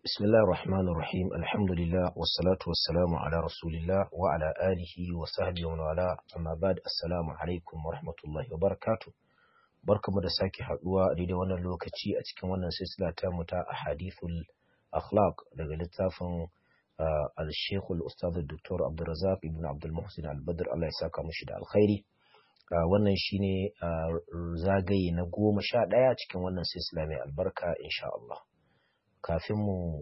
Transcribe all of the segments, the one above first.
بسم الله الرحمن الرحيم الحمد لله والصلاة والسلام على رسول الله وعلى آله وصحبه ومن والاه أما بعد السلام عليكم ورحمة الله وبركاته barkamu da sake haduwa a daidai wannan lokaci a cikin wannan silsila ta mu ta ahadithul akhlaq daga littafin al-Sheikh al-Ustadh Dr. Abdulrazak ibn Abdul Muhsin Al-Badr Allah ya saka mishi da alkhairi wannan shine zagaye na goma sha ɗaya cikin wannan silsila mai albarka insha Allah kafin mu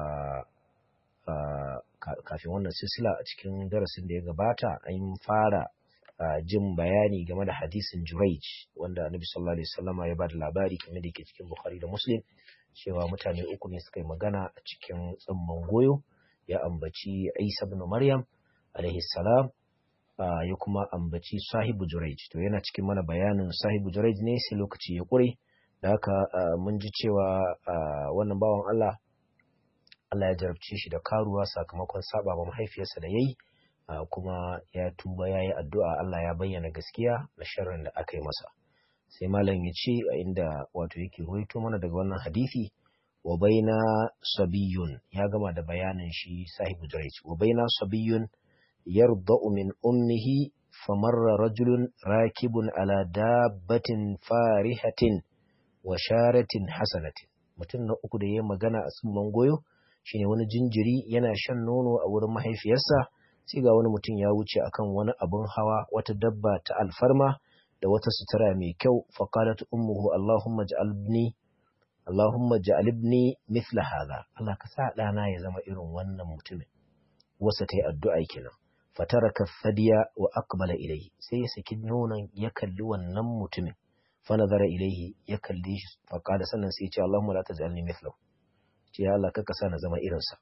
kafin wannan silsila a cikin darasin da ya gabata an fara jin bayani game da hadisin Juraij wanda Annabi sallallahu alaihi wasallam ya bada labari kamar da yake cikin Bukhari da Muslim cewa mutane uku ne suka yi magana a cikin tsamman goyo ya ambaci Isa ibn Maryam alaihi salam ya kuma ambaci sahibu Juraij to yana cikin mana bayanin sahibu Juraij ne sai lokaci ya kure da haka mun ji cewa wannan bawan Allah Allah ya jarabce shi da karuwa sakamakon saba ma mahaifiyarsa da yayi kuma ya tuba ya yi addu'a Allah ya bayyana gaskiya na sharrin da aka yi masa sai malam ya ce a inda wato yake ruwaito mana daga wannan hadisi wa baina sabiyun ya gama da bayanin shi sahibu Jurayj wa baina sabiyun yarda'u min ummihi famarra rajulun rakibun ala dabbatin farihatin wa sharatin hasanatin mutum na uku da ya magana a tsumman goyo shine wani jinjiri yana shan nono a wurin mahaifiyarsa sai ga wani mutum ya wuce akan wani abun hawa wata dabba ta alfarma da wata sutura mai kyau faqalat ummuhu allahumma ja'alni allahumma ja'alibni mithla hadha Allah ka sa dana ya zama irin wannan mutumin wasa tayi addu'a kenan fataraka thadiya wa aqbala ilayhi sai ya saki nonon ya kalli wannan mutumin fa nazara ilayhi ya kalli shi faqala sannan sai ya ce allahumma la taj'alni mithlahu ce ya Allah ka sa na zama irinsa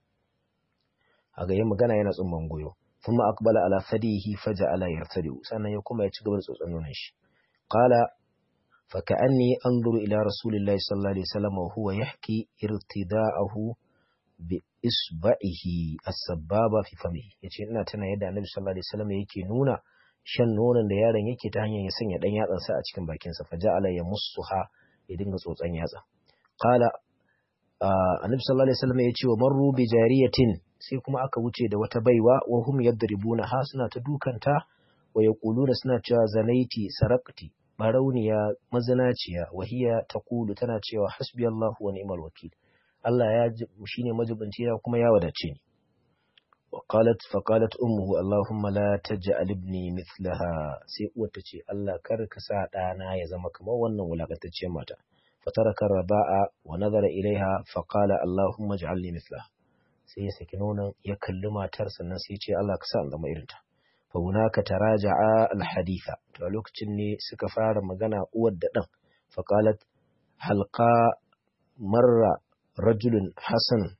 a ga yin magana yana tsumman goyo kuma aqbala ala fadihi faja'ala yartadi sannan ya kuma ya ci gaba da tsotson nonon shi qala fa ka'anni anzuru ila rasulillahi sallallahu alaihi wasallam wa huwa yahki irtida'ahu bi isba'ihi as-sababa fi famihi yace ina tana yadda annabi sallallahu alaihi wasallam yake nuna shan nonon da yaron yake ta hanyar ya sanya dan yatsan sa a cikin bakin sa faja'ala yamussuha ya dinga tsotson yatsa qala annabi sallallahu alaihi wasallam ya ce wa marru bi jariyatin sai kuma aka wuce da wata baiwa wa hum yadribuna ha suna ta dukanta wa yaquluna suna cewa zanaiti sarakti barauniya mazinaciya wa hiya taqulu tana cewa hasbiyallahu wa ni'mal wakil Allah ya shine majibinci ya kuma ya wadace ni wa qalat fa qalat ummuhu allahumma la taj'al ibni mithlaha sai uwar ta ce Allah kar ka sa dana ya zama kamar wannan wulakantacciyar mata فترك الرضاء ونظر إليها فقال اللهم اجعلني مثلها sai ya saki nonon ya kalli matar sannan sai ce Allah ka sa in zama irinta fa hunaka taraja'a alhaditha to a lokacin ne suka fara magana uwar da dan fa qalat halqa marra rajulun hasan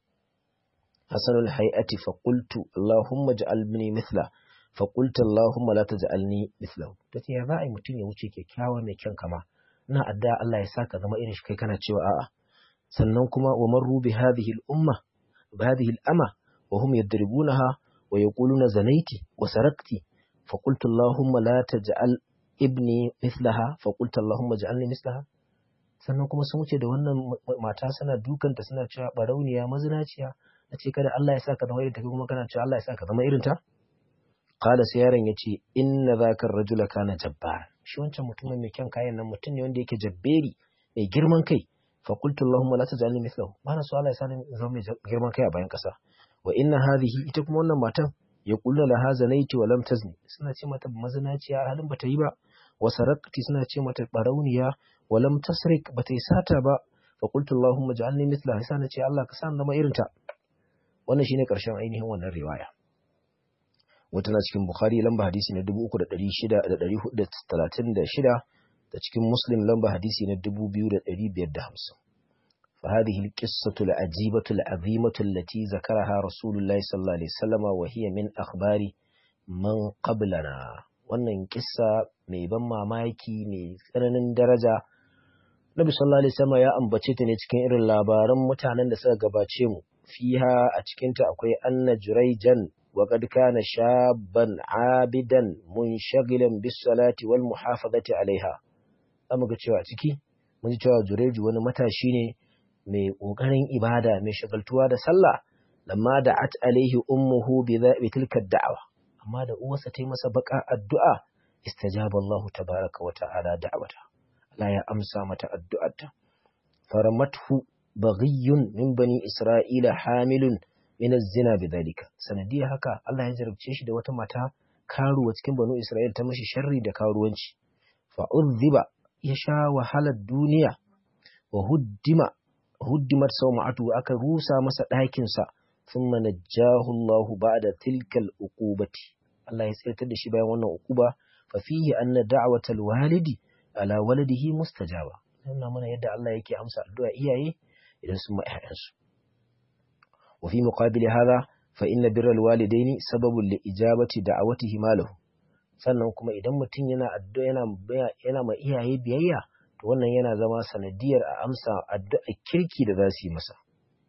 hasanul hay'ati fa qultu allahumma ij'alni mithla fa qultu allahumma la taj'alni mithlahu tace ya za'i mutun ya wuce kyakkyawa mai kyan kama ina adda Allah ya saka zama irin shi kai kana cewa a'a sannan kuma wa marru bi hadhihi al-umma bi hadhihi al-ama wa hum yadribunaha wa yaquluna zanaiti wa sarakti fa qultu allahumma la taj'al ibni mithlaha fa qultu allahumma ij'alni mithlaha sannan kuma sun wuce da wannan mata suna dukanta suna cewa barauniya mazinaciya nace kada Allah ya saka zama irin ta kuma kana cewa Allah ya saka zama irin ta qala sai yaron yace inna zaka ar-rajula kana jabbar shi wancan mutumin mai kyan kayan nan mutum ne wanda yake jabberi mai girman kai fa qultu allahumma la taj'alni mithlahu bana so Allah ya sani zama mai girman kai a bayan kasa wa inna hadhihi ita kuma wannan matan ya kullu laha zanaiti wa lam tazni suna ce mata mazinaciya halin bata yi ba wa sarakti suna ce mata barauniya wa lam tasrik bata yi sata ba fa qultu allahumma ja'alni mithlaha sai na ce Allah ka sa zama irin ta wannan shine karshen ainihin wannan riwaya wata na cikin Bukhari lamba hadisi na 3636 da cikin Muslim lamba hadisi na 2550 فهذه القصة العجيبة العظيمة التي ذكرها رسول الله صلى الله عليه وسلم وهي من أخبار من قبلنا wannan kissa mai ban mamaki mai tsananin daraja Nabi sallallahu alaihi wasallam ya ambace ta ne cikin irin labaran mutanen da suka gabace mu fiha a cikin ta akwai anna jurayjan وقد كان شابا عابدا منشغلا بالصلاة والمحافظة عليها amma ga cewa ciki mun ji cewa Jureju wani matashi ne mai ƙoƙarin ibada mai shagaltuwa da sallah lamma da at alaihi ummuhu bi tilka da'awa amma da uwarsa ta yi masa baka addu'a istajaba Allah tabaraka wa ta'ala da'awata Allah ya amsa mata addu'arta faramathu baghiyun min bani isra'ila hamilun min az-zina bidhalika sanadiyar haka Allah ya jarabce shi da wata mata karuwa cikin banu Isra'il ta mashi sharri da karuwanci fa udhiba ya sha wahalar duniya wa huddima huddimat sawma'atu aka rusa masa ɗakin sa thumma najjahu Allahu ba'da tilkal uqubati Allah ya tsirtar da shi bayan wannan uquba fa fihi anna da'watal walidi ala waladihi mustajaba nuna mana yadda Allah yake amsa addu'a iyaye idan sun ma ƴaƴansu wa fi muqabili hadha fa inna birral walidaini sababun li ijabati da'awatihi malahu sannan kuma idan mutum yana addu'a yana yana ma iyaye biyayya to wannan yana zama sanadiyar a amsa addu'a kirki da za su yi masa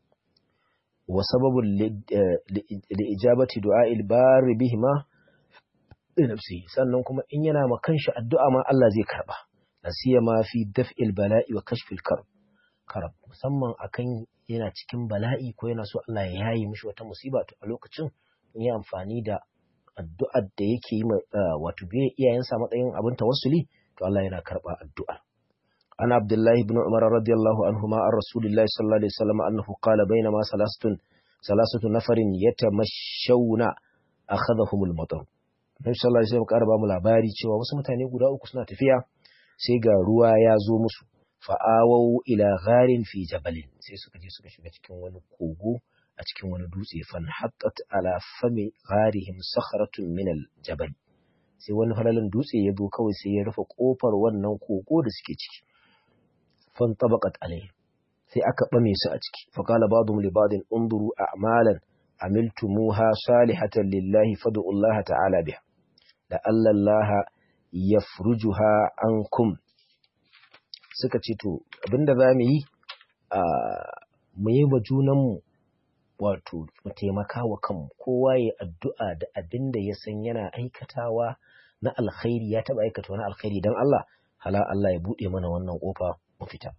wa sababun li ijabati du'a'il barri bihima li nafsihi sannan kuma in yana ma kanshi addu'a ma Allah zai karba nasiyama fi daf'il bala'i wa kashfil karb karab musamman akan yana cikin bala'i ko yana so Allah ya yayi mishi wata musiba to a lokacin in yi amfani da addu'ar da yake yi wato biye iyayensa matsayin abin tawassuli to Allah yana karba addu'a ana abdullahi ibn umar radiyallahu anhuma an rasulillahi sallallahu alaihi wasallam annahu qala bainama salasatun salasatu nafarin yatamashawna akhadhahumul matar Nabi sallallahu alaihi wasallam karba mu labari cewa wasu mutane guda uku suna tafiya sai ga ruwa ya zo musu fa'awau ila gharin fi jabalin sai suka je suka shiga cikin wani kogo a cikin wani dutse fan haqqat ala fami gharihim sakhratun min al jabal sai wani falalin dutse ya zo kawai sai ya rufe kofar wannan kogo da suke ciki fan tabaqat alayhi sai aka bame su a ciki fa qala ba'dhum li ba'din unduru a'malan amiltumuha salihatan lillahi fad'u Allah ta'ala biha la alla Allah yafrujuha ankum suka ce to abinda za mu yi a mu yi wa junanmu wato mu taimaka wa kanmu kowa ya addu'a da abin da ya san yana aikatawa na alkhairi ya taba aikata wani alkhairi don Allah hala Allah ya buɗe mana wannan ƙofa mu fita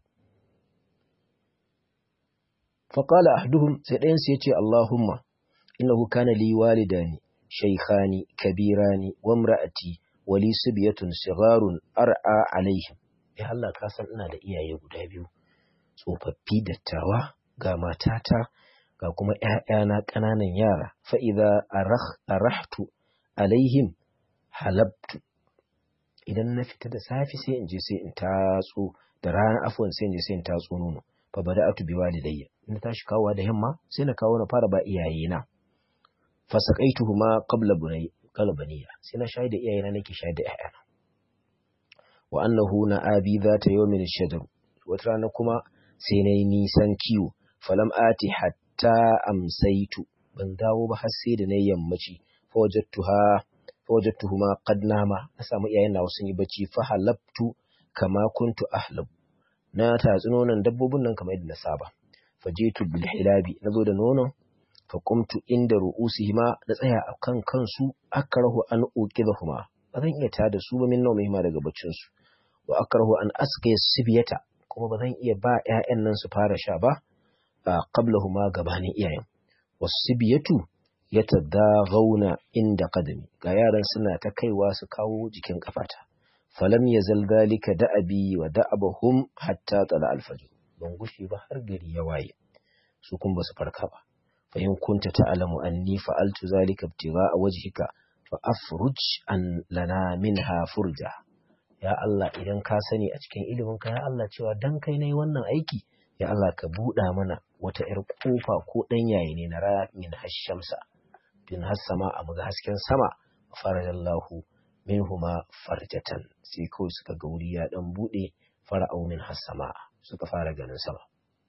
faƙala ahduhum sai ɗayansu ya ce Allahumma innahu kana li walidani shaykhani kabirani wa imra'ati wa li sibyatun sigarun ar'a alaihim ya Allah ka san ina da iyaye guda biyu tsofaffi dattawa ga matata ga kuma ‘ya'yana ƙananan yara fa'iza a rahtu alaihim halabtu idan na fita da safi sai in je sai in tatso da ranar afuwan sai in je sai in tatso nono fa bada atu bi walidayya in tashi kawowa da yamma sai na kawo na fara ba iyayena fa saqaituhu ma qabla bunay qalbaniya sai na shaida iyayena nake shaida ‘ya'yana wa annahu na abi zata yawmin shajar wata rana kuma sai na yi nisan kiwo falam ati hatta amsaitu ban dawo ba har sai da na yammaci fawajattuha fawajattuhuma qad nama na samu iyayen nawa sun yi bacci fa halabtu kama kuntu ahlab na tatsi nonon dabbobin nan kamar yadda na saba fajitu bil hilabi nazo da nonon fa qumtu inda ru'usihima da tsaya a kan kansu akrahu an uqidahuma ba zan iya tada su ba min nawmihima daga baccin su wa akrahu an asqiya sibiyata kuma ba zan iya ba ƴaƴan nan su fara sha ba qablahuma gabanin iyayen wasibiyatu yatadaghawna inda qadami ga yaran suna ta kaiwa su kawo jikin kafata falam yazal dhalika da'abi wa da'abahum hatta tala alfajr ban gushi ba har gari ya waye su kun ba su farka ba fa in kunta ta'lamu anni fa'altu zalika ibtigha'a wajhika fa afruj an lana minha furja ya Allah idan ka sani a cikin iliminka ya Allah cewa dan kai nayi wannan aiki ya Allah ka buɗa mana wata ‘yar ƙofa ko ɗan yayi ne na ramin hashamsa bin hassama a muga hasken sama farajallahu minhuma farjatan sai kawai suka ga wuri ya ɗan buɗe fara'au min hassama suka fara ganin sama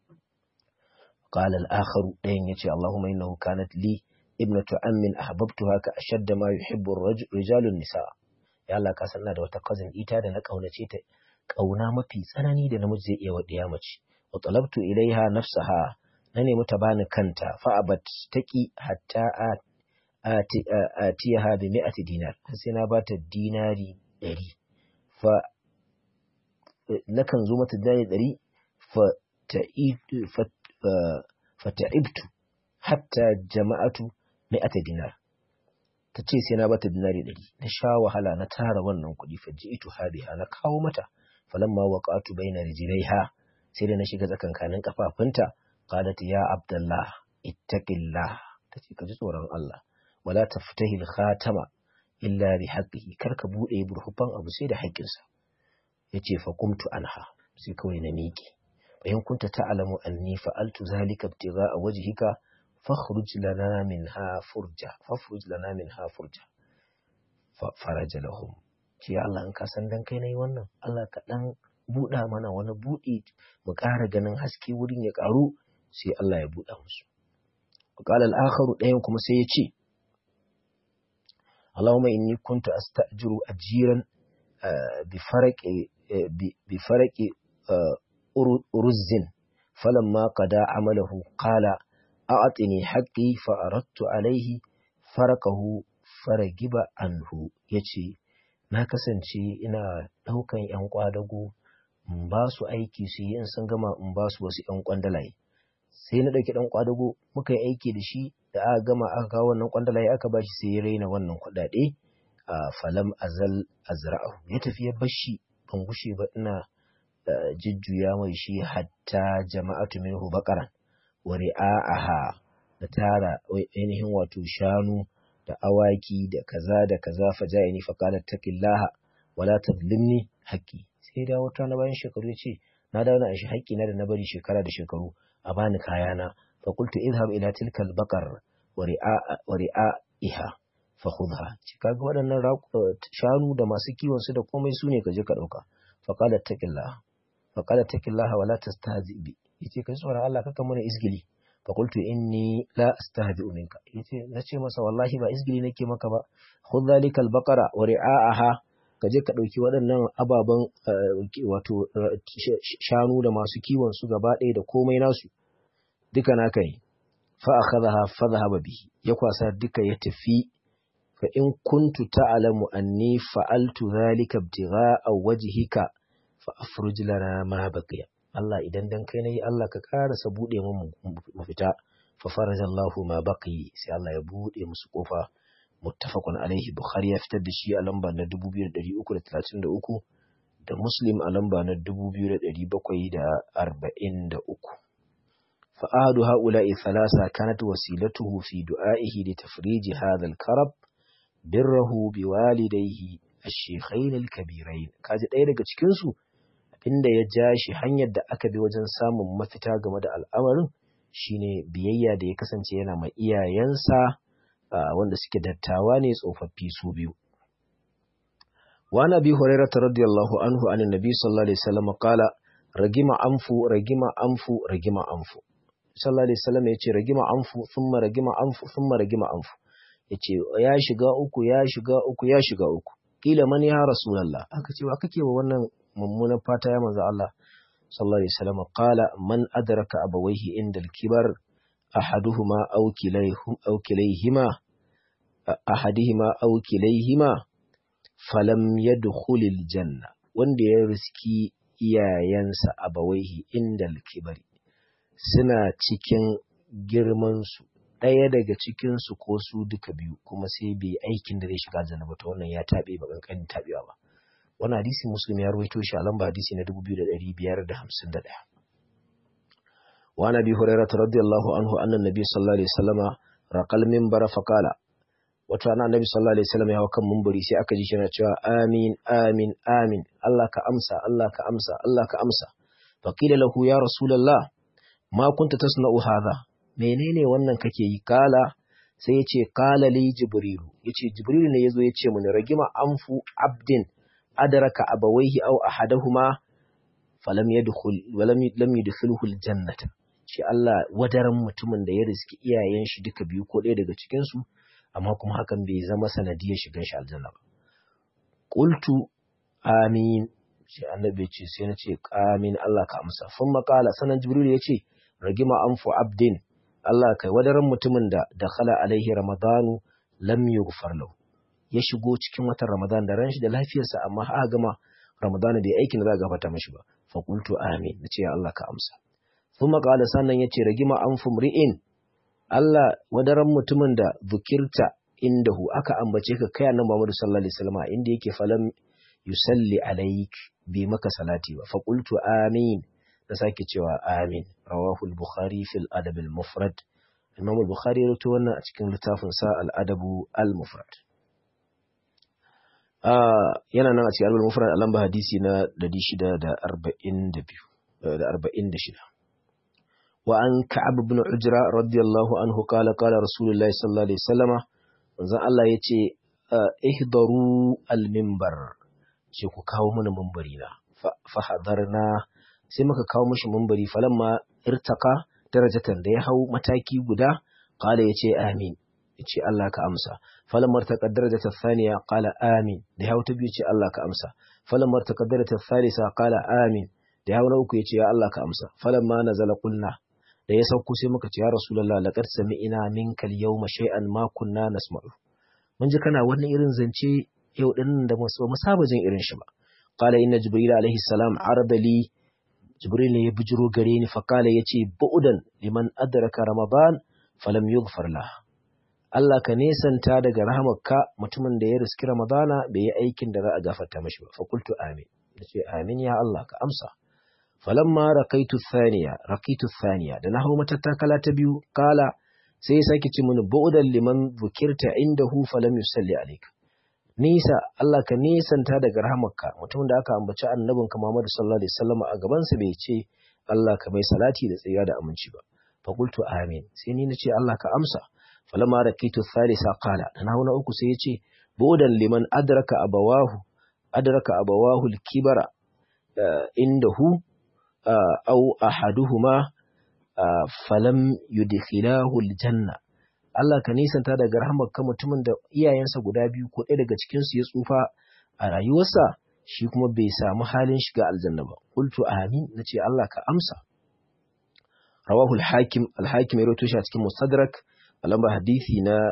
قال الآخر ɗayan yace Allahumma innahu kanat li ibnatu ammin ahbabtuha ka ashadda ma yuhibbu rijalun nisa ya Allah ka sanna da wata cousin ita da na kaunace ta kauna mafi tsanani da namiji zai iya wadiya mace wa talabtu ilaiha nafsaha na nemi ta bani kanta fa abat taqi hatta atiyaha bi mi'ati dinar sai na bata dinari 100 fa nakan zo mata dinari 100 fa fata'ibtu hatta jama'atu mi'ata dinar ta ce sai na bata dinari ɗari na sha wahala na tara wannan kuɗi fa ji'itu hadiha na kawo mata falamma waqatu baina rijlaiha sai da na shiga tsakankanin kafafunta qalat ya abdullah ittaqillah tace ka ji tsoron Allah wala taftahi al-khatama illa bi haqqihi kar ka bude burhufan abu sai da haƙƙinsa yace fa qumtu anha sai kawai na miƙe bayan kunta ta'lamu anni fa'altu zalika ibtigha'a wajhika fakhruj lana minha furja fakhruj lana minha furja fa faraja lahum ce Allah in ka san dan kai nayi wannan Allah ka dan buɗa mana wani buɗi mu ƙara ganin haske wurin ya ƙaru sai Allah ya buɗa musu qala al-akharu ɗayan kuma sai ya ce Allahumma inni kuntu asta'jiru ajiran bi faraqi bi faraqi uruzzin falamma qada amalahu qala a'tini haqqi fa aradtu alayhi farakahu faragiba anhu yace na kasance ina daukan yan kwadago in ba su aiki su yi in sun gama in ba su wasu yan kwandalaye sai na dauki dan kwadago muka yi aiki da shi da aka gama aka kawo wannan kwandalaye aka ba shi sai ya raina wannan kudade a falam azal azra'u ya tafi ya bashi ban gushe ba ina jujjuya mai shi hatta jama'atu minhu baqaran wa ri'a'aha da tara ainihin wato shanu da awaki da kaza da kaza fa ja'ini fa qala taqillaha wala tadlimni haqqi sai da wata na bayan shekaru ya ce na dawo na shi haƙƙi na da na bari shekara da shekaru a bani kayana fa qultu idhhab ila tilka al-baqar wa ri'a'iha fa khudha ci kaga waɗannan shanu da masu kiwon su da komai su ne ka je ka dauka fa qala taqillaha fa qala taqillaha wala tastahzi bi yace kai tsoron Allah kaka mana isgili fa qultu inni la astahzi minka yace nace masa wallahi ba isgili nake maka ba khudh dhalika al-baqara wa ri'a'aha ka je ka dauki waɗannan ababen wato shanu da masu kiwon su gaba ɗaya da komai nasu duka naka ne fa akhadha fa dhahaba bihi ya kwasa duka ya tafi fa in kuntu ta'lamu anni fa'altu dhalika ibtigha'a wajhika fa afruj lana ma baqiya Allah idan dan kai nayi Allah ka karasa bude mu mafita fa farajallahu ma baqi sai Allah ya bude musu kofa muttafaqun alaihi bukhari ya fitar da shi a lamba na 2333 da muslim a lamba na 2743 fa ahadu haula'i thalatha kanat wasilatuhu fi du'a'ihi li tafrij hadha al-karab birrahu biwalidayhi ash-shaykhayn al-kabirayn kaji ɗaya daga cikin su inda ya ja shi hanyar da aka bi wajen samun mafita game da al'amarin shine biyayya da ya kasance yana ma iyayensa wanda suke dattawa ne tsofaffi su biyu wa nabi hurairah radiyallahu anhu anin nabi sallallahu alaihi wasallam qala ragima anfu ragima anfu ragima anfu sallallahu alaihi wasallam yace ragima anfu thumma ragima anfu thumma ragima anfu yace ya shiga uku ya shiga uku ya shiga uku kila man ya rasulullah aka ce wa kake wa wannan mummunan fata ya manzo Allah sallallahu alaihi wasallam qala man adraka abawayhi inda al-kibar ahaduhuma aw kilayhum aw kilayhima ahadihima aw kilayhima falam yadkhul al-janna wanda ya riski iyayensa abawaihi inda al-kibari suna cikin girman su ɗaya daga cikin su ko su duka biyu kuma sai bai aikin da zai shiga aljanna ba to wannan ya tabe ba kankanin tabewa ba wannan hadisi muslim ya rawaito shi a lamba hadisi na 2551 wa nabi hurairah radiyallahu anhu anna nabi sallallahu alaihi wasallama raqal minbara faqala wata rana annabi sallallahu alaihi wasallam ya hawa kan minbari sai aka ji shi yana cewa amin amin amin Allah ka amsa Allah ka amsa Allah ka amsa faqila lahu ya rasulullah ma kunta tasna'u hadha menene wannan kake yi kala sai ya ce kala li jibrilu yace jibrilu ne yazo ya ce mun ragima anfu abdin adraka abawaihi aw ahadahuma falam yadkhul walam lam yadkhuluhu aljannata shi Allah wadaran mutumin da ya riski iyayen shi duka biyu ko ɗaya daga cikin su amma kuma hakan bai zama sanadiyar shigan shi aljanna ba qultu amin shi annabi ce sai na ce amin Allah ka amsa fun makala sanan jibril ya ce ragima anfu abdin Allah kai wadaran mutumin da dakhala alaihi ramadanu lam yughfar lahu ya shigo cikin watan Ramadan da ranshi da lafiyarsa amma aka gama Ramadan bai aikin da za a gafarta mashi ba fa qultu amin nace ya Allah ka amsa kuma qala sannan yace ragima an fumri'in Allah wadaran mutumin da zukirta indahu aka ambace ka kai annabi Muhammad sallallahu alaihi wasallam inda yake falam yusalli alaik bi maka salati ba fa qultu amin da sake cewa amin rawahu al-bukhari fil adab al-mufrad imam al-bukhari ya rawaito wannan a cikin littafin sa al-adabu al-mufrad yana nan a cikin al mufrad a lamba hadisi na 642 da 46 wa an ka'ab ibn ujra radiyallahu anhu qala qala rasulullahi sallallahu alaihi wasallama manzon Allah yace ihdaru al minbar ce ku kawo mana minbari na fa hadarna sai muka kawo mishi minbari falamma irtaka darajatan da ya hau mataki guda qala yace amin yace Allah ka amsa falamma taqaddara ta thaniya qala amin da hawo ta biyu ce Allah ka amsa falamma taqaddara ta thalitha qala amin da hawo na uku yace ya Allah ka amsa falamma nazala qulna da ya sauko sai muka ce ya rasulullah laqad sami'na minka al-yawma shay'an ma kunna nasma'u mun ji kana wannan irin zance yau din da mu saba jin irin shi ba qala inna jibril alaihi salam arada li jibril ya bujiro gare ni fa qala yace bu'dan liman adraka ramadan falam yughfar lahu Allah ka nesanta daga rahamarka mutumin da ya riski Ramadana bai yi aikin da za a gafarta mashi ba. Fakultu amin. Da ce amin ya Allah ka amsa. Falamma rakaitu thaniya, rakitu thaniya, da na hau matattakala ta biyu, kala sai ya sake ce mini bu'udan liman zukirta inda hu falam yusalli alayka. Nisa Allah ka nesanta daga rahamarka mutumin da aka ambaci annabinka Muhammad sallallahu alaihi wasallam a gabansa bai ce Allah ka mai salati da tsira da aminci ba. Fakultu amin. Sai ni na ce Allah ka amsa. فلما ركيت الثالثة قال أنا هنا أكو سيتي بودا لمن أدرك أبواه أدرك أبواه الكبر عنده أو أحدهما فلم يدخلاه الجنة Allah ka nisanta daga rahamarka mutumin da iyayensa guda biyu ko ɗaya daga cikinsu ya tsufa a rayuwarsa shi kuma bai samu halin shiga aljanna ba. Qultu amin nace Allah ka amsa. Rawahu al-Hakim al-Hakim ya rawaito shi a cikin Mustadrak a lambar hadisi na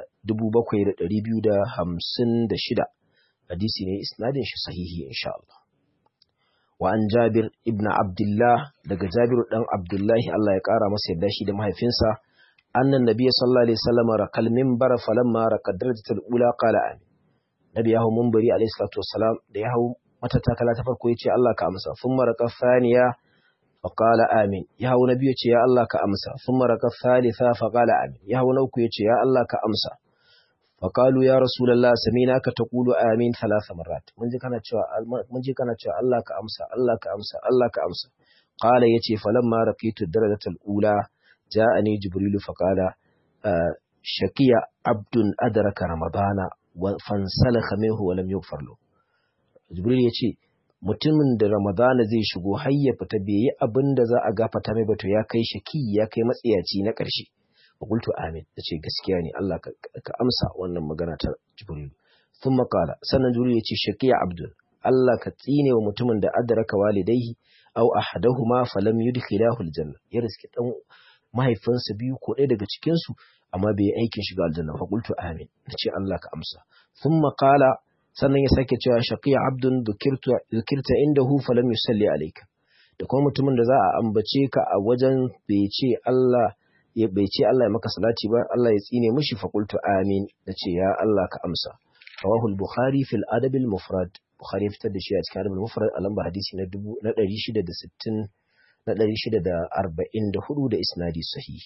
7256 hadisi ne isnadin shi sahihi insha Allah wa an Jabir ibn Abdullah daga Jabir dan Abdullahi Allah ya kara masa yadda shi da mahaifinsa annan nabiy sallallahu alaihi wasallam rakal minbar falamma rakad darajatul ula qala amin nabi yahu munbari alaihi salatu wassalam da yahu matattakala ta farko yace Allah ka amsa thumma raka thaniya فقال آمين يا هو نبي يا الله كأمسى ثم ركع الثالثة فقال آمين يا هو نوك يا الله كأمسى فقالوا يا رسول الله سميناك تقول آمين ثلاث مرات من جي كانت من جي كانت الله كأمسى الله كأمسى الله كأمسى قال يتي فلما رقيت الدرجة الأولى جاءني جبريل فقال آه شكي عبد أدرك رمضان فانسلخ منه ولم يغفر له جبريل يتي mutumin da Ramadana zai shigo har ya fita bai yi abin da za a gafata mai bato ya kai shaki ya kai matsiyaci na ƙarshe. Fakultu amin da ce gaskiya ne Allah ka amsa wannan magana ta Jibril. Sun makala sannan Jibril ya ce shakiya Abdul Allah ka tsine wa mutumin da adraka walidaihi aw ahadahuma falam yudkhilahu aljanna ya riski dan mahaifinsa biyu ko ɗaya daga cikin su amma bai yi aikin shiga aljanna fakultu amin da ce Allah ka amsa. Sun makala sannan ya sake cewa shaqiya abdun dhukirta indahu falam yusalli alayka da kuma mutumin da za a ambace ka a wajen bai ce Allah ya bai ce Allah ya maka salati ba Allah ya tsine mishi fa qultu amin nace ya Allah ka amsa rawahu al-bukhari fil adab al-mufrad bukhari ya fitar da shi a cikin adab al-mufrad a lamba hadisi na 660 na 644 da isnadi sahih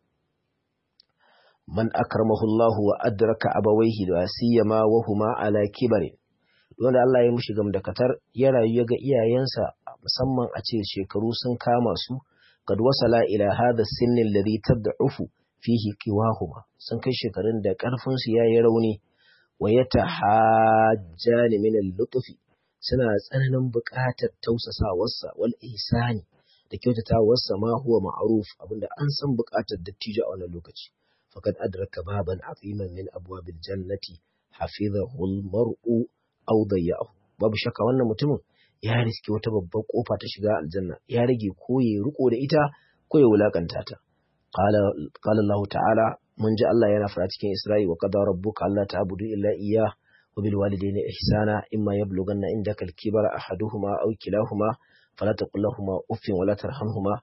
man akramahu Allah wa adraka abawaihi da siyama wa huma ala kibarin wanda Allah ya mushi gamdakatar ya rayu ya ga iyayensa musamman a ce shekaru sun kama su kad wasala ila hadha sinni alladhi tad'ufu fihi qiwahuma sun kai shekarun da karfin su yayi rauni wa yatahajjani min al-lutfi suna tsananin buƙatar tausasawarsa wal ihsani da kyautatawarsa ma huwa ma'ruf abinda an san buƙatar dattijo a wannan lokaci فقد أدرك بابا عظيما من أبواب الجنة حفظه المرء أو ضيعه babu shakka wannan mutumin ya riski wata babbar kofa ta shiga aljanna ya rage ko ya riko da ita ko ya wulakanta ta qala qala Allah ta'ala mun ji Allah yana fara cikin Isra'i wa qadara rabbuka alla ta'budu illa iyyah wa bil walidayni ihsana imma yablughanna indaka al-kibara ahaduhuma aw kilahuma fala taqul lahumā uffin wa la tarhamhumā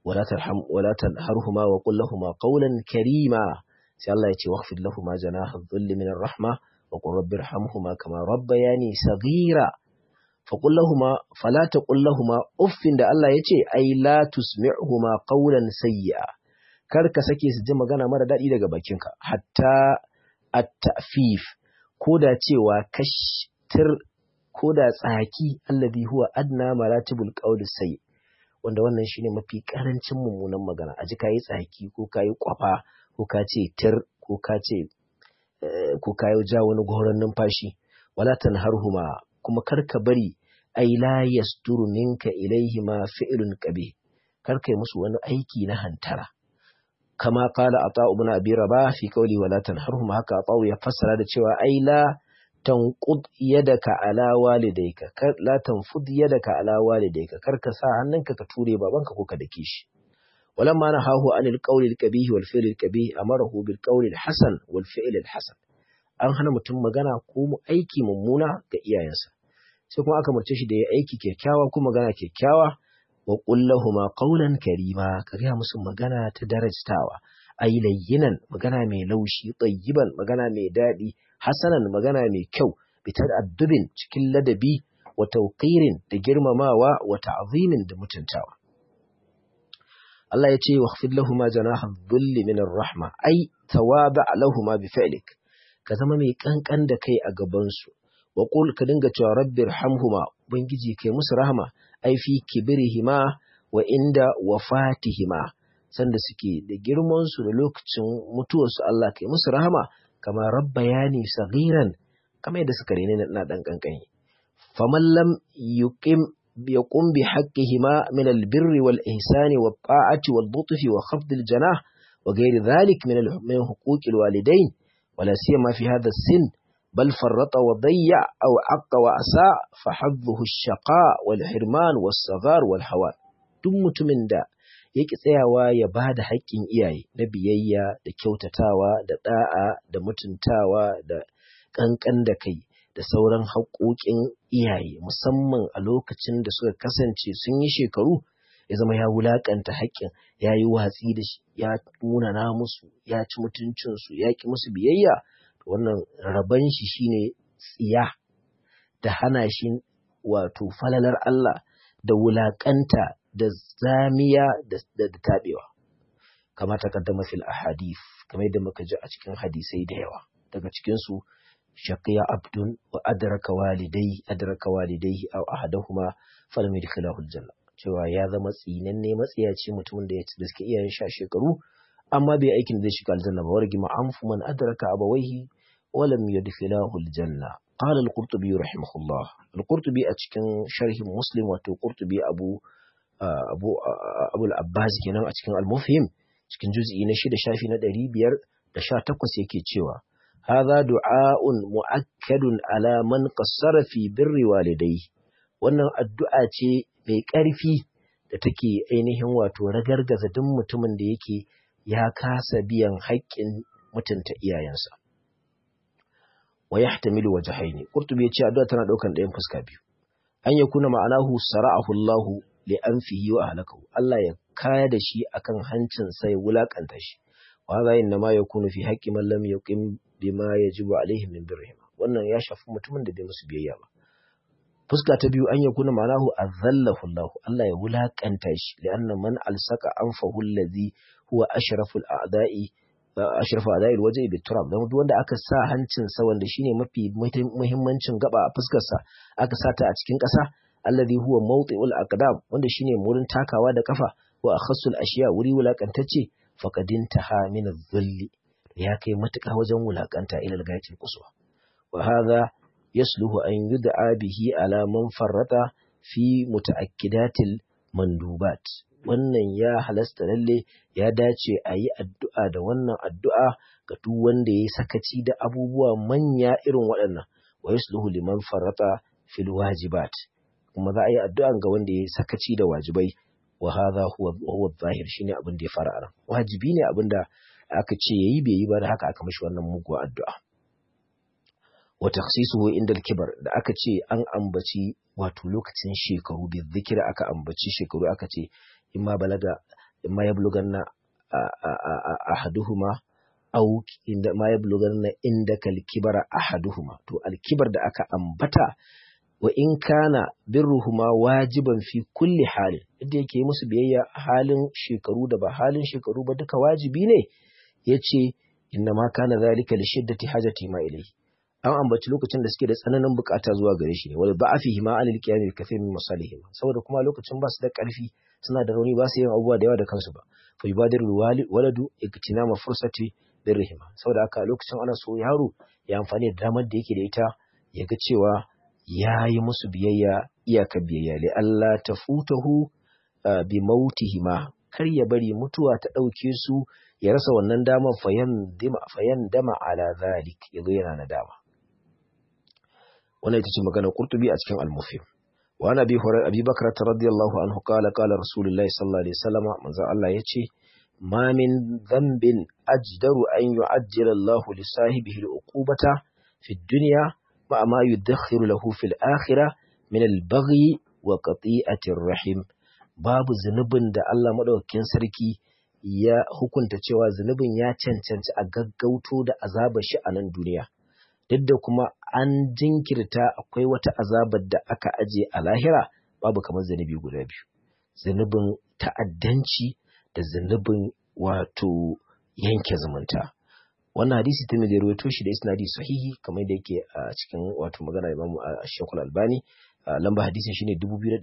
wala tarham wala tanharhuma wa qul lahumu qawlan karima sai Allah ya ce waqfid lahumu janaha dhulli min rahma wa qur rabbirhamhuma kama rabbayani saghira fa qul lahumu fala taqul lahumu uffin da Allah ya ce ai la tusmi'huma qawlan sayyi'a kar ka sake su ji magana mara daɗi daga bakinka hatta at-ta'fif ko da cewa kashtir ko da tsaki alladhi huwa adna maratibul qawli sayyi wanda wannan shine mafi karancin mummunan magana aji kayi tsaki ko kayi kwafa ko ka ce tir ko ka ce ko kayi ja wani goron numfashi wala tanharhuma kuma karka bari ai la yasturu minka ilaihima fi'lun qabih karka yi musu wani aiki na hantara kama kala ata ibn abi rabah fi qawli wala tanharhuma haka ata ya fassara da cewa ai la tanqud yadaka ala walidayka kar la tanfud yadaka ala walidayka kar ka sa hannunka ka ture babanka ko ka dake shi walamma nahahu anil qawli al qabih wal fi'l al qabih amarahu bil qawli al hasan wal fi'l al hasan an hana mutum magana ko mu aiki mummuna ga iyayensa sai kuma aka murce shi da ya aiki kyakkyawa ko magana kyakkyawa wa qul lahumu qawlan karima ka ga musu magana ta darajtawa ay layyinan magana mai laushi tayyiban magana mai daɗi hasanan magana mai kyau bitar addubin cikin ladabi wa tauqirin da girmamawa wa ta'zimin da mutuntawa Allah ya ce waghfir lahum janaha dhulli min rahma ay tawaba lahum bi fi'lik ka zama mai kankan da kai a gaban su wa qul ka dinga cewa rabbir hamhuma ubangiji kai musu rahma ai fi kibrihima wa inda wafatihima sanda suke da girman su da lokacin mutuwarsu Allah kai musu rahama kama rabbayani saghiran kama yadda suka rene na dan kankani faman lam yuqim yaqum bi haqqihima min albirri wal ihsani wat ta'ati wal lutfi wa khafd al janah wa ghayr dhalik min min huquq al walidain wala siyama fi hadha sin بل فرط وضيع أو عق وأساء فحظه الشقاء والحرمان والصغار والهوان duk mutumin da yake tsayawa ya ba da haƙƙin iyaye na biyayya da kyautatawa da ɗa'a da mutuntawa da ƙanƙan da kai da sauran haƙoƙin iyaye musamman a lokacin da suka kasance sun yi shekaru ya zama ya wulaƙanta haƙƙin ya yi watsi da shi ya munana musu ya ci mutuncinsu ya ƙi musu biyayya wannan raban shi shine tsiya da hana shi wato falalar Allah da wulaƙanta da zamiya da taɓewa kama ta kaddama fil ahadith kamar yadda muka ji a cikin hadisai da yawa daga cikin su shaqiya abdun wa adraka walidai adraka walidai aw ahaduhuma falam yadkhilahu aljanna cewa ya zama tsinanne matsiyaci mutumin da ya ci da suke iyayen sha shekaru amma bai aikin da zai shiga aljanna ba wargi ma'amfu man adraka abawaihi wa lam yadkhilahu aljanna قال القرطبي رحمه الله القرطبي أتكن شرح مسلم وتو قرطبي أبو أبو أبو العباس kenan a cikin al-mufhim cikin juz'i na shida shafi na ɗari biyar da sha takwas yake cewa hadha du'a'un mu'akkadun ala man qassara fi birri walidai wannan addu'a ce mai ƙarfi da take ainihin wato ragargaza duk mutumin da yake ya kasa biyan haƙƙin mutunta iyayensa wa yahtamilu wajhaini qurtubi yace addu'a tana daukan ɗayan fuska biyu an yakuna ma'anahu sara'ahu Allah li anfihi wa ahlakahu Allah ya kaya da shi akan hancin sa ya wulakanta shi wa hadha inna ma yakunu fi haqqi man lam yuqim bima yajibu alaihi min birrihim wannan ya shafi mutumin da bai musu biyayya ba fuska ta biyu an yakuna ma'anahu azallahu Allah Allah ya wulakanta shi li'anna man alsaka anfahu allazi huwa ashraful a'da'i ashrafu adayil waje bi turab dan duk wanda aka sa hancin sa wanda shine mafi muhimmancin gaba a fuskar sa aka sata a cikin ƙasa alladhi huwa mawti'ul aqdam wanda shine wurin takawa da kafa wa akhassul ashiya wuri wulakantacce faqadin taha min adh-dhulli ya kai matuƙa wajen wulakanta ila al-gayatil quswa wa hadha yasluhu an yud'a bihi ala man farrata fi mutaakkidatil mandubat wannan ya halasta lalle ya dace a yi addu'a da wannan addu'a ga duk wanda ya sakaci da abubuwa manya irin waɗannan wa yasluhu liman farata fil wajibat kuma za a yi addu'a ga wanda ya sakaci da wajibai wa hadha huwa huwa zahir shine abin da ya fara aran wajibi ne abin da aka ce yayi bai yi ba da haka aka mishi wannan muguwa addu'a wa takhsisuhu inda al-kibar da aka ce an ambaci wato lokacin shekaru bi zikira aka ambaci shekaru aka ce in ma balaga imma yablughanna ahaduhuma au inda ma yablughanna indaka al-kibara ahaduhuma to al-kibar da aka ambata wa in kana birruhuma wajiban fi kulli halin inda yake musu biyayya halin shekaru da ba halin shekaru ba duka wajibi ne yace inna ma kana zalika li shiddati hajati ma ilayhi an ambaci lokacin da suke da tsananin bukata zuwa gare shi ne wal ba'afihi ma alil qiyam kathir min masalihim saboda kuma lokacin ba su da karfi suna da rauni ba su yin abubuwa da yawa da kansu ba fa yubadiru waladu iktinama fursati birrihima saboda haka lokacin ana so yaro ya amfani da damar da yake da ita ya ga cewa ya yi musu biyayya iyaka biyayya li Allah ta futahu bi mautihima kar ya bari mutuwa ta ɗauke su ya rasa wannan damar fayan dama ala zalik ya zo yana na dama wannan ita ce magana qurtubi a cikin al-mufhim wa ana bi hurairah abi bakr radiyallahu anhu qala qala rasulullahi sallallahu alaihi wasallam manzo Allah yace ma min dhanbin ajdaru an yu'ajjila Allah li sahibihi al-uqubata fi ad-dunya ma ma yudakhiru lahu fi al-akhirah min al-baghi wa qati'ati ar-rahim babu zunubin da Allah madaukakin sarki ya hukunta cewa zunubin ya cancanci a gaggauto da azabar shi a nan duniya duk da kuma an jinkirta akwai wata azabar da aka aje a lahira babu kamar zunubi guda biyu zunubin ta'addanci da zunubin wato yanke zumunta wannan hadisi ta mai rawaito shi da isnadi sahihi kamar da yake a cikin wato magana Imam Sheikhul Albani lamba hadisin shine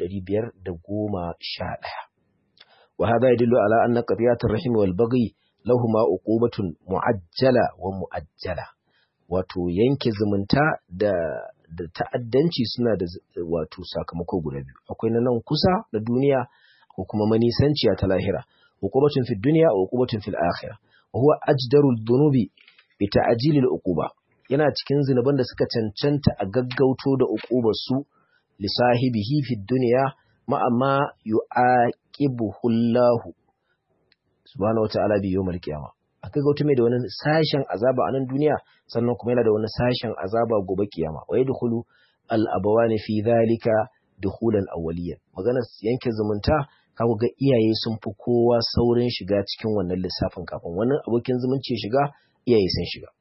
2511 وهذا يدل على أن قضية الرحم والبغي لهما عقوبة معجلة ومؤجلة wato yanke zumunta da da ta'addanci suna da wato sakamako guda biyu akwai na nan kusa na duniya ko kuma manisanciya ta lahira hukumatun fid dunya wa hukumatun fil akhirah wa huwa ajdarul dhunubi bi ta'jilil uquba yana cikin zinuban da suka cancanta a gaggauto da uqubar su li sahibihi fid dunya ma amma yu'aqibuhu Allah subhanahu wata'ala bi yawmal qiyamah akai ga mai da wani sashen azaba a nan duniya sannan kuma yana da wani sashen azaba gobe kiyama wa yadkhulu al abawani fi dhalika dukhulan awwaliyan magana yanke zumunta kaga ga iyaye sun fi kowa saurin shiga cikin wannan lissafin kafin wani abokin zumunci shiga iyaye sun shiga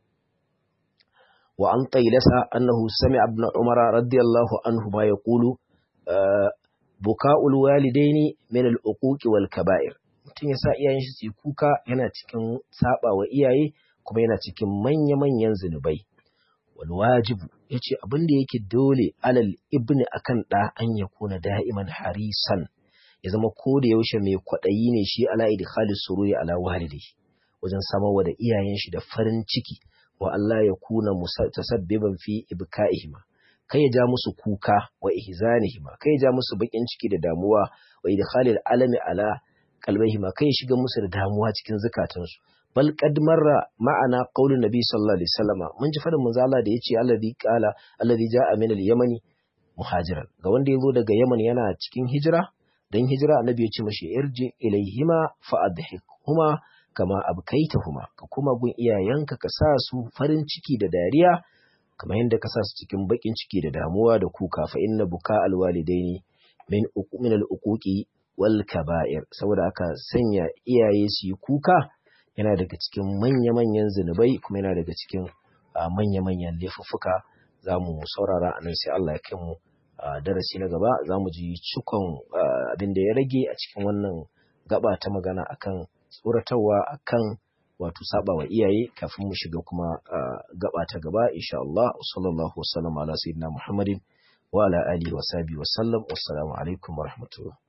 wa an taylasa annahu sami'a ibn umara radiyallahu anhu ma yaqulu buka'ul walidaini min al-uquqi wal kaba'ir mutum ya sa iyayen shi su kuka yana cikin saba wa iyaye kuma yana cikin manya-manyan zunubai wal wajibu yace abin da yake dole alal ibni akan da an ya kuna da'iman harisan ya zama ko da yaushe mai kwadayi ne shi ala idkhali sururi ala walidi wajen samarwa da iyayen shi da farin ciki wa Allah ya kuna tasabbiban fi ibka'ihima kai ya ja musu kuka wa ihzanihima kai ya ja musu bakin ciki da damuwa wa idkhalil alami ala qalbihima kai ya shiga musu da damuwa cikin zukatansu bal qad marra ma'ana qaulun nabi sallallahu alaihi wasallama mun ji fadin manzo Allah da yace alladhi qala alladhi ja'a min al-yamani muhajiran ga wanda yazo daga Yaman yana cikin hijira dan hijira annabi ya ce mashi irji ilaihima fa adhikhuma kama abkaitahuma ka kuma gun iyayenka ka sa su farin ciki da dariya kamar yadda ka sa su cikin bakin ciki da damuwa da kuka fa inna buka alwalidaini min min al-uquqi wal kaba'ir saboda aka sanya iyaye su yi kuka yana daga cikin manya-manyan zunubai kuma yana daga cikin manya-manyan laifuffuka za mu saurara a nan sai Allah ya kai mu darasi na gaba za mu ji cikon abin da ya rage a cikin wannan gaba ta magana akan tsoratarwa akan wato saba wa iyaye kafin mu shiga kuma gaba ta gaba insha Allah sallallahu wasallam ala sayyidina Muhammadin wa ala alihi wa sahbihi wa sallam wassalamu alaikum wa rahmatullah